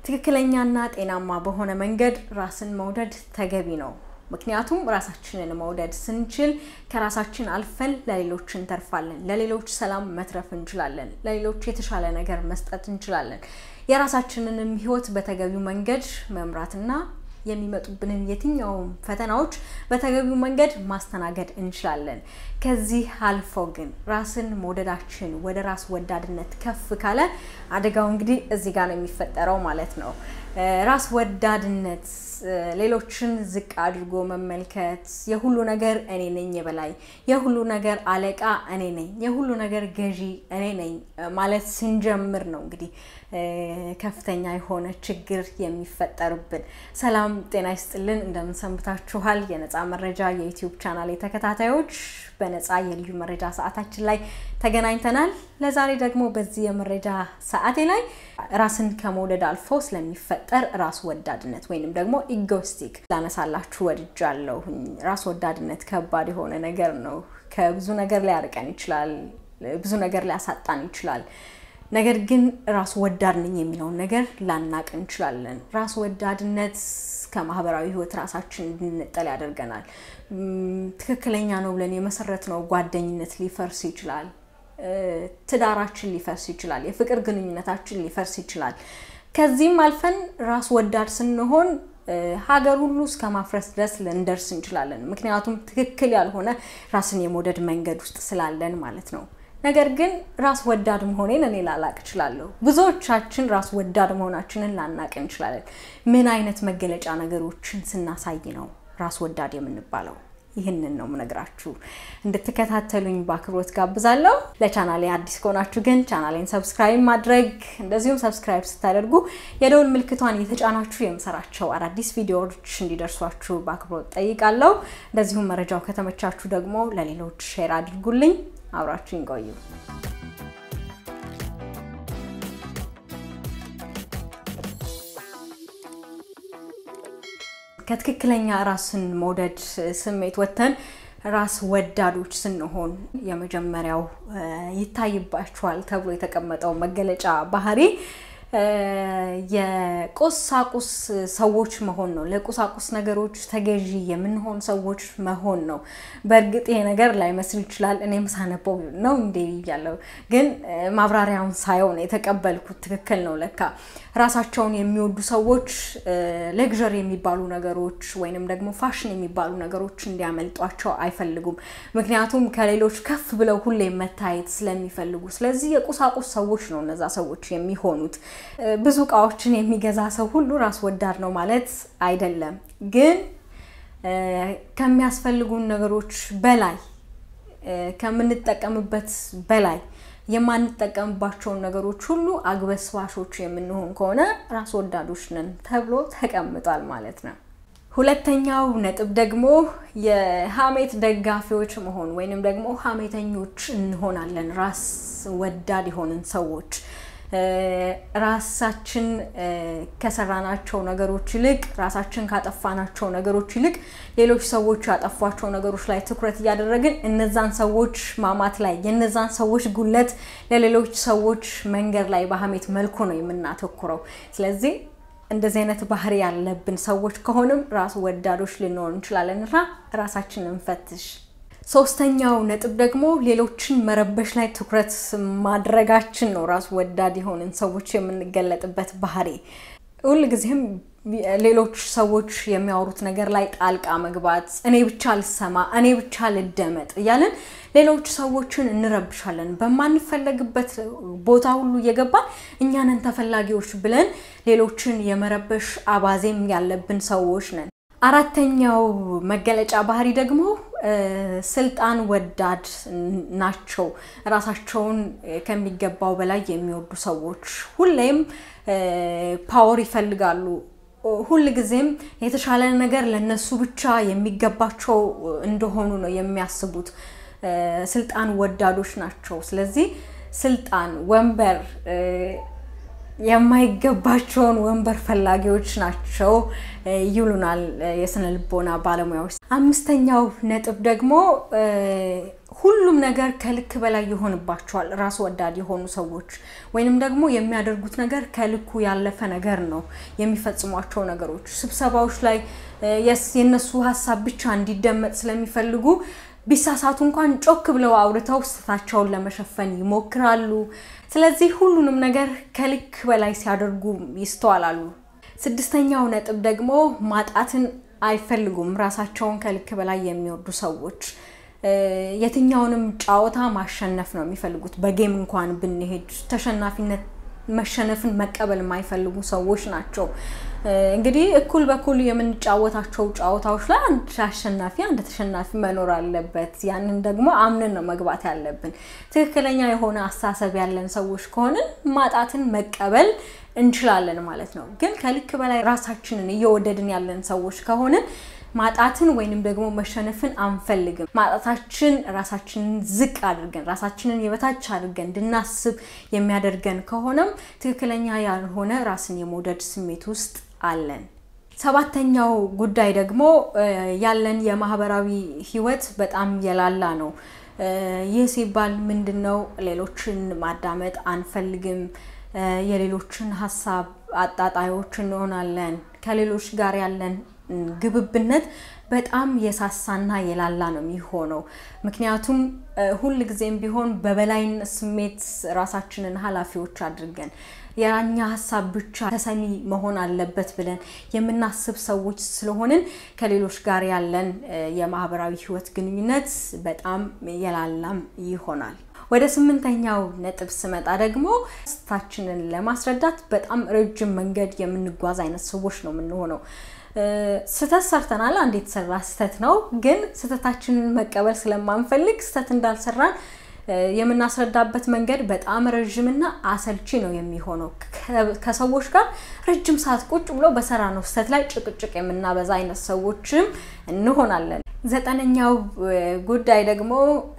ትክክለኛና ጤናማ በሆነ መንገድ ራስን መውደድ ተገቢ ነው። ምክንያቱም ራሳችንን መውደድ ስንችል ከራሳችን አልፈን ለሌሎች እንተርፋለን። ለሌሎች ሰላም መትረፍ እንችላለን። ለሌሎች የተሻለ ነገር መስጠት እንችላለን። የራሳችንንም ሕይወት በተገቢው መንገድ መምራትና የሚመጡብንን የትኛውም ፈተናዎች በተገቢው መንገድ ማስተናገድ እንችላለን። ከዚህ አልፎ ግን ራስን መውደዳችን ወደ ራስ ወዳድነት ከፍ ካለ አደጋው እንግዲህ እዚህ ጋር ነው የሚፈጠረው ማለት ነው። ራስ ወዳድነት ሌሎችን ዝቅ አድርጎ መመልከት፣ የሁሉ ነገር እኔ ነኝ የበላይ፣ የሁሉ ነገር አለቃ እኔ ነኝ፣ የሁሉ ነገር ገዢ እኔ ነኝ ማለት ስንጀምር ነው እንግዲህ ከፍተኛ የሆነ ችግር የሚፈጠርብን። ሰላም ጤና ይስጥልን፣ እንደምንሰንብታችኋል? የነፃ መረጃ የዩቲዩብ ቻናል ተከታታዮች በነፃ የልዩ መረጃ ሰዓታችን ላይ ተገናኝተናል። ለዛሬ ደግሞ በዚህ የመረጃ ሰዓቴ ላይ ራስን ከመውደድ አልፎ ስለሚፈጠር ራስ ወዳድነት ወይንም ደግሞ ኢጎስቲክ ላነሳላችሁ ወድጃለሁኝ። ራስ ወዳድነት ከባድ የሆነ ነገር ነው። ከብዙ ነገር ሊያርቀን ይችላል። ብዙ ነገር ሊያሳጣን ይችላል። ነገር ግን ራስ ወዳድ ነኝ የሚለውን ነገር ላናቅ እንችላለን። ራስ ወዳድነት ከማህበራዊ ሕይወት ራሳችን እንድንጠል ያደርገናል። ትክክለኛ ነው ብለን የመሰረትነው ጓደኝነት ሊፈርስ ይችላል። ትዳራችን ሊፈርስ ይችላል። የፍቅር ግንኙነታችን ሊፈርስ ይችላል። ከዚህም አልፈን ራስ ወዳድ ስንሆን ሀገር ሁሉ እስከ ማፍረስ ድረስ ልንደርስ እንችላለን። ምክንያቱም ትክክል ያልሆነ ራስን የመውደድ መንገድ ውስጥ ስላለን ማለት ነው። ነገር ግን ራስ ወዳድ መሆኔን እኔ ላላቅ እችላለሁ። ብዙዎቻችን ራስ ወዳድ መሆናችንን ላናቅ እንችላለን። ምን አይነት መገለጫ ነገሮችን ስናሳይ ነው ራስ ወዳድ የምንባለው? ይህንን ነው ምነግራችሁ። እንድትከታተሉኝ በአክብሮት ጋብዛለሁ። ለቻናሌ አዲስ ከሆናችሁ ግን ቻናሌን ሰብስክራይብ ማድረግ እንደዚሁም ሰብስክራይብ ስታደርጉ የደውል ምልክቷን የተጫናችሁ የምሰራቸው አዳዲስ ቪዲዮዎች እንዲደርሷችሁ በአክብሮት ጠይቃለሁ። እንደዚሁም መረጃው ከተመቻችሁ ደግሞ ለሌሎች ሼር አድርጉልኝ። አብራችሁን ቆዩ። ከትክክለኛ ራስን መውደድ ስሜት ወጥተን ራስ ወዳዶች ስንሆን የመጀመሪያው ይታይባቸዋል ተብሎ የተቀመጠው መገለጫ ባህሪ የቁሳቁስ ሰዎች መሆን ነው። ለቁሳቁስ ነገሮች ተገዢ የምንሆን ሰዎች መሆን ነው። በእርግጥ ይሄ ነገር ላይመስል ይችላል። እኔም ሳነበው ነው እንዴ እያለው ግን ማብራሪያውን ሳየው ነው የተቀበልኩት። ትክክል ነው ለካ ራሳቸውን የሚወዱ ሰዎች ሌግዠሪ የሚባሉ ነገሮች ወይንም ደግሞ ፋሽን የሚባሉ ነገሮች እንዲያመልጧቸው አይፈልጉም። ምክንያቱም ከሌሎች ከፍ ብለው ሁሌ መታየት ስለሚፈልጉ። ስለዚህ የቁሳቁስ ሰዎች ነው እነዛ ሰዎች የሚሆኑት። ብዙ እቃዎችን የሚገዛ ሰው ሁሉ ራስ ወዳድ ነው ማለት አይደለም። ግን ከሚያስፈልጉን ነገሮች በላይ ከምንጠቀምበት በላይ የማንጠቀምባቸውን ነገሮች ሁሉ አግበስባሾች የምንሆን ከሆነ ራስ ወዳዶች ነን ተብሎ ተቀምጧል ማለት ነው። ሁለተኛው ነጥብ ደግሞ የሀሜት ደጋፊዎች መሆን ወይንም ደግሞ ሀሜተኞች እንሆናለን። ራስ ወዳድ የሆንን ሰዎች ራሳችን ከሰራናቸው ነገሮች ይልቅ ራሳችን ካጠፋናቸው ነገሮች ይልቅ ሌሎች ሰዎች ያጠፏቸው ነገሮች ላይ ትኩረት እያደረግን እነዛን ሰዎች ማማት ላይ የነዛን ሰዎች ጉለት ለሌሎች ሰዎች መንገድ ላይ በሀሜት መልኩ ነው የምናተኩረው። ስለዚህ እንደዚህ አይነት ባህሪ ያለብን ሰዎች ከሆንም ራስ ወዳዶች ልንሆን እንችላለን እና ራሳችንን እንፈትሽ። ሶስተኛው ነጥብ ደግሞ ሌሎችን መረበሽ ላይ ትኩረት ማድረጋችን ነው። ራስ ወዳድ የሆንን ሰዎች የምንገለጥበት ባህሪ ሁልጊዜም ሌሎች ሰዎች የሚያወሩት ነገር ላይ ጣልቃ መግባት፣ እኔ ብቻ ልሰማ፣ እኔ ብቻ ልደመጥ እያለን ሌሎች ሰዎችን እንረብሻለን። በማንፈለግበት ቦታ ሁሉ እየገባን እኛንን ተፈላጊዎች ብለን ሌሎችን የመረበሽ አባዜም ያለብን ሰዎች ነን። አራተኛው መገለጫ ባህሪ ደግሞ ስልጣን ወዳድ ናቸው። ራሳቸውን ከሚገባው በላይ የሚወዱ ሰዎች ሁሌም ፓወር ይፈልጋሉ። ሁል ጊዜም የተሻለ ነገር ለነሱ ብቻ የሚገባቸው እንደሆኑ ነው የሚያስቡት። ስልጣን ወዳዶች ናቸው። ስለዚህ ስልጣን፣ ወንበር የማይገባቸውን ወንበር ፈላጊዎች ናቸው ይሉናል የስነ ልቦና ባለሙያዎች። አምስተኛው ነጥብ ደግሞ ሁሉም ነገር ከልክ በላይ ይሆንባቸዋል። ራስ ወዳድ የሆኑ ሰዎች ወይንም ደግሞ የሚያደርጉት ነገር ከልኩ ያለፈ ነገር ነው። የሚፈጽሟቸው ነገሮች ስብሰባዎች ላይ የነሱ ሀሳብ ብቻ እንዲደመጥ ስለሚፈልጉ ቢሳሳቱ እንኳን ጮክ ብለው አውርተው ስህተታቸውን ለመሸፈን ይሞክራሉ። ስለዚህ ሁሉንም ነገር ከልክ በላይ ሲያደርጉ ይስተዋላሉ። ስድስተኛው ነጥብ ደግሞ ማጣትን አይፈልጉም። ራሳቸውን ከልክ በላይ የሚወዱ ሰዎች የትኛውንም ጨዋታ ማሸነፍ ነው የሚፈልጉት። በጌም እንኳን ብንሄድ ተሸናፊነት መሸነፍን መቀበል የማይፈልጉ ሰዎች ናቸው። እንግዲህ እኩል በኩል የምንጫወታቸው ጨዋታዎች ላይ አንድ አሸናፊ አንድ ተሸናፊ መኖር አለበት። ያንን ደግሞ አምነን ነው መግባት ያለብን። ትክክለኛ የሆነ አስተሳሰብ ያለን ሰዎች ከሆንን ማጣትን መቀበል እንችላለን ማለት ነው። ግን ከልክ በላይ ራሳችንን እየወደድን ያለን ሰዎች ከሆንን ማጣትን ወይንም ደግሞ መሸነፍን አንፈልግም። ማጣታችን ራሳችንን ዝቅ አድርገን ራሳችንን የበታች አድርገን እንድናስብ የሚያደርገን ከሆነም ትክክለኛ ያልሆነ ራስን የመውደድ ስሜት ውስጥ አለን። ሰባተኛው ጉዳይ ደግሞ ያለን የማህበራዊ ህይወት በጣም የላላ ነው። ይህ ሲባል ምንድን ነው? ሌሎችን ማዳመጥ አንፈልግም። የሌሎችን ሀሳብ አጣጣዮች እንሆናለን። ከሌሎች ጋር ያለን ግብብነት በጣም የሳሳና የላላ ነው የሚሆነው። ምክንያቱም ሁል ጊዜም ቢሆን በበላይነት ስሜት ራሳችንን ኃላፊዎች አድርገን የራኛ ሀሳብ ብቻ ተሰሚ መሆን አለበት ብለን የምናስብ ሰዎች ስለሆንን ከሌሎች ጋር ያለን የማህበራዊ ህይወት ግንኙነት በጣም የላላም ይሆናል። ወደ ስምንተኛው ነጥብ ስመጣ ደግሞ ስህተታችንን ለማስረዳት በጣም ረጅም መንገድ የምንጓዝ አይነት ሰዎች ነው የምንሆነው። ስህተት ሰርተናል። አንድ የተሰራ ስህተት ነው። ግን ስህተታችንን መቀበል ስለማንፈልግ ስህተት እንዳልሰራን የምናስረዳበት መንገድ በጣም ረዥምና አሰልቺ ነው የሚሆነው። ከሰዎች ጋር ረጅም ሰዓት ቁጭ ብሎ በሰራ ነው ስህተት ላይ ጭቅጭቅ የምናበዛ አይነት ሰዎችም እንሆናለን። ዘጠነኛው ጉዳይ ደግሞ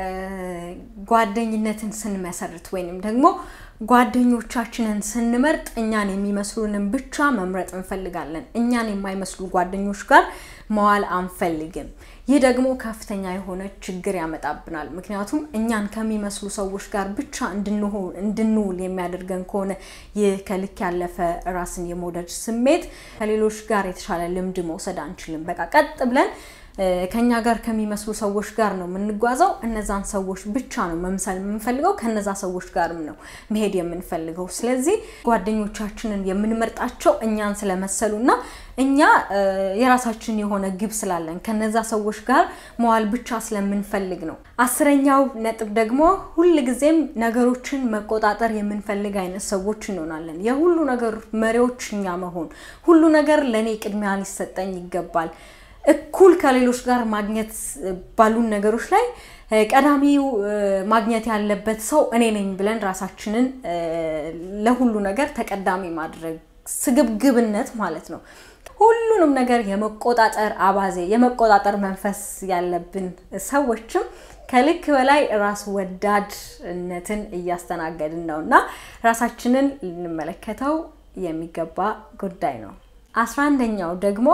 ጓደኝነትን ስንመሰርት ወይንም ደግሞ ጓደኞቻችንን ስንመርጥ እኛን የሚመስሉንን ብቻ መምረጥ እንፈልጋለን። እኛን የማይመስሉ ጓደኞች ጋር መዋል አንፈልግም። ይህ ደግሞ ከፍተኛ የሆነ ችግር ያመጣብናል። ምክንያቱም እኛን ከሚመስሉ ሰዎች ጋር ብቻ እንድንውል የሚያደርገን ከሆነ ይህ ከልክ ያለፈ ራስን የመውደድ ስሜት ከሌሎች ጋር የተሻለ ልምድ መውሰድ አንችልም። በቃ ቀጥ ብለን ከኛ ጋር ከሚመስሉ ሰዎች ጋር ነው የምንጓዘው። እነዛን ሰዎች ብቻ ነው መምሰል የምንፈልገው። ከነዛ ሰዎች ጋርም ነው መሄድ የምንፈልገው። ስለዚህ ጓደኞቻችንን የምንመርጣቸው እኛን ስለመሰሉና እኛ የራሳችን የሆነ ግብ ስላለን ከነዛ ሰዎች ጋር መዋል ብቻ ስለምንፈልግ ነው። አስረኛው ነጥብ ደግሞ ሁል ጊዜም ነገሮችን መቆጣጠር የምንፈልግ አይነት ሰዎች እንሆናለን። የሁሉ ነገር መሪዎች እኛ መሆን፣ ሁሉ ነገር ለእኔ ቅድሚያ ሊሰጠኝ ይገባል እኩል ከሌሎች ጋር ማግኘት ባሉን ነገሮች ላይ ቀዳሚው ማግኘት ያለበት ሰው እኔ ነኝ ብለን ራሳችንን ለሁሉ ነገር ተቀዳሚ ማድረግ ስግብግብነት ማለት ነው። ሁሉንም ነገር የመቆጣጠር አባዜ፣ የመቆጣጠር መንፈስ ያለብን ሰዎችም ከልክ በላይ ራስ ወዳድነትን እያስተናገድን ነው እና ራሳችንን ልንመለከተው የሚገባ ጉዳይ ነው። አስራ አንደኛው ደግሞ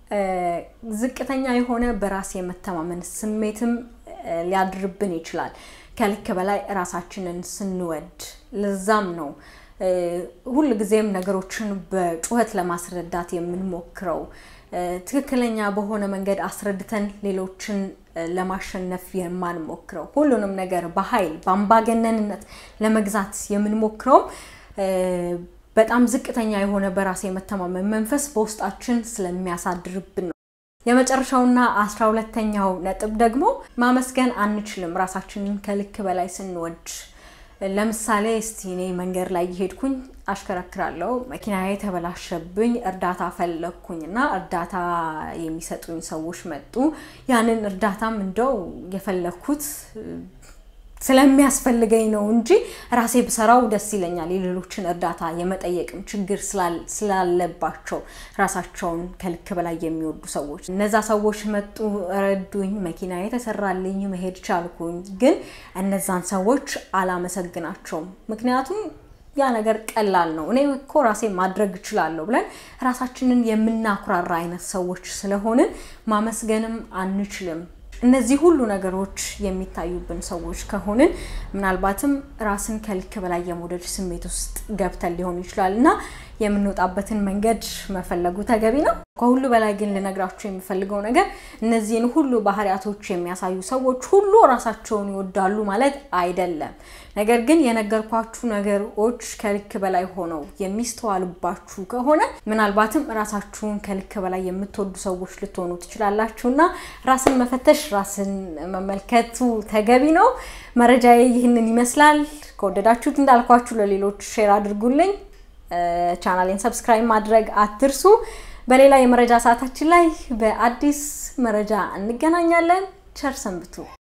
ዝቅተኛ የሆነ በራስ የመተማመን ስሜትም ሊያድርብን ይችላል ከልክ በላይ ራሳችንን ስንወድ። ለዛም ነው ሁል ጊዜም ነገሮችን በጩኸት ለማስረዳት የምንሞክረው። ትክክለኛ በሆነ መንገድ አስረድተን ሌሎችን ለማሸነፍ የማንሞክረው ሁሉንም ነገር በኃይል በአምባገነንነት ለመግዛት የምንሞክረውም በጣም ዝቅተኛ የሆነ በራስ የመተማመን መንፈስ በውስጣችን ስለሚያሳድርብን ነው። የመጨረሻውና አስራ ሁለተኛው ነጥብ ደግሞ ማመስገን አንችልም ራሳችንን ከልክ በላይ ስንወድ። ለምሳሌ እስቲ እኔ መንገድ ላይ እየሄድኩኝ አሽከረክራለሁ፣ መኪናዬ ተበላሸብኝ፣ እርዳታ ፈለግኩኝ እና እርዳታ የሚሰጡኝ ሰዎች መጡ። ያንን እርዳታም እንደው የፈለግኩት ስለሚያስፈልገኝ ነው እንጂ ራሴ ብሰራው ደስ ይለኛል። የሌሎችን እርዳታ የመጠየቅም ችግር ስላለባቸው ራሳቸውን ከልክ በላይ የሚወዱ ሰዎች እነዛ ሰዎች መጡ፣ ረዱኝ፣ መኪና የተሰራልኝ፣ መሄድ ቻልኩኝ። ግን እነዛን ሰዎች አላመሰግናቸውም። ምክንያቱም ያ ነገር ቀላል ነው፣ እኔ እኮ ራሴ ማድረግ እችላለሁ ብለን ራሳችንን የምናኩራራ አይነት ሰዎች ስለሆንን ማመስገንም አንችልም። እነዚህ ሁሉ ነገሮች የሚታዩብን ሰዎች ከሆንን ምናልባትም ራስን ከልክ በላይ የመውደድ ስሜት ውስጥ ገብተን ሊሆን ይችላል እና የምንወጣበትን መንገድ መፈለጉ ተገቢ ነው። ከሁሉ በላይ ግን ልነግራችሁ የሚፈልገው ነገር እነዚህን ሁሉ ባህሪያቶች የሚያሳዩ ሰዎች ሁሉ ራሳቸውን ይወዳሉ ማለት አይደለም። ነገር ግን የነገርኳችሁ ነገሮች ከልክ በላይ ሆነው የሚስተዋሉባችሁ ከሆነ ምናልባትም ራሳችሁን ከልክ በላይ የምትወዱ ሰዎች ልትሆኑ ትችላላችሁና ራስን መፈተሽ፣ ራስን መመልከቱ ተገቢ ነው። መረጃዬ ይህንን ይመስላል። ከወደዳችሁት እንዳልኳችሁ ለሌሎች ሼር አድርጉልኝ። ቻናሌን ሰብስክራይብ ማድረግ አትርሱ። በሌላ የመረጃ ሰዓታችን ላይ በአዲስ መረጃ እንገናኛለን። ቸር ሰንብቱ።